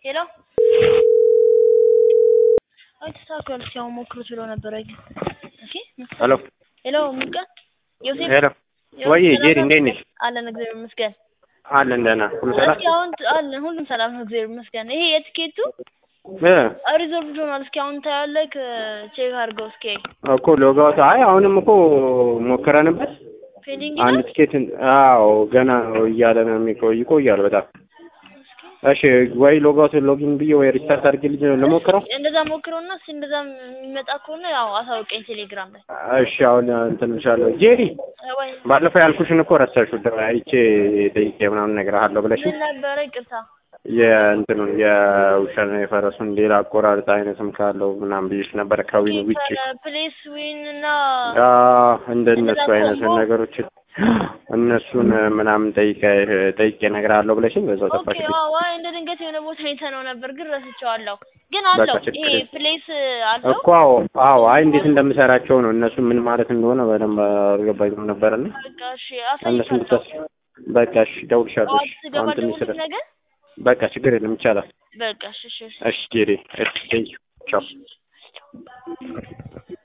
ሄሎ አይ ተስተካክሏል። እስኪ አሁን ሞክሩት ብሎ ነበረ ግን ኦኬ ሄሎ ሄሎ ሙቀ ዮሴፍ ሄሎ ወይ ጄሪ እንዴት ነሽ? አለን እግዚአብሔር ይመስገን። አለን ደህና ሁሉ ሰላም እስኪ አሁን አለን ሁሉም ሰላም ነው እግዚአብሔር ይመስገን። ይሄ የትኬቱ እ ሪዞርቭ ሆኗል። እስኪ አሁን ታያለህ ቼክ አድርገው እስኪ እኮ ሎጋውት አይ አሁንም እኮ ሞክረንበት ፔንዲንግ አንድ ይላል። ትኬት አዎ ገና ነው እያለ ነው የሚቆይ ይቆያል በጣም እሺ ወይ ሎጋውት ሎጊን ብዬ ወይ ሪስታርት አድርጌ ልጅ ልሞክረው እንደዛ ሞክረውና እስኪ እንደዛ የሚመጣ ከሆነ ያው አሳውቀኝ ቴሌግራም ላይ እሺ አሁን እንትን እልሻለሁ ጄሪ ወይ ባለፈው ያልኩሽን እኮ ረሳሽው ደ- አይቼ ጠይቄ ምናምን እነግርሃለሁ ብለሽ ምን ነበረ? ይቅርታ የእንትኑን የውሻና የፈረሱን ሌላ አቆራረጥ አይነትም ካለው ምናምን ብዬሽ ነበረ ከዊን ውጭ ፕሌስ ዊን እና እንደነሱ አይነት ኮምቦ? ነገሮችን እነሱን ምናምን ጠይቄ ጠይቄ እነግርሃለሁ ብለሽኝ በዛው ኦኬ ጠፋሽ። ዋው ዋይ እንደ ድንገት የሆነ ቦታ አይተነው ነበር ግን ረስቼዋለሁ። ግን አለው በቃ ችግር ይሄ የለም። ፕሌስ አለው እኮ አዎ አዎ፣ አይ እንዴት እንደምሰራቸው ነው እነሱ ምን ማለት እንደሆነ በደንብ አልገባኝም ነበርና በቃ እሺ እነሱ አሳይሻለሁ። እንድታስ በቃ እሺ፣ እደውልልሻለሁ። ጠዋት እሺ፣ ስገባ አሁን ትንሽ ስራ ደውልልኝ ነገ። በቃ ችግር የለም ይቻላል። በቃ እሺ እሺ እሺ። እሺ ጄሪ፣ እሺ ቴንኪው ቻው።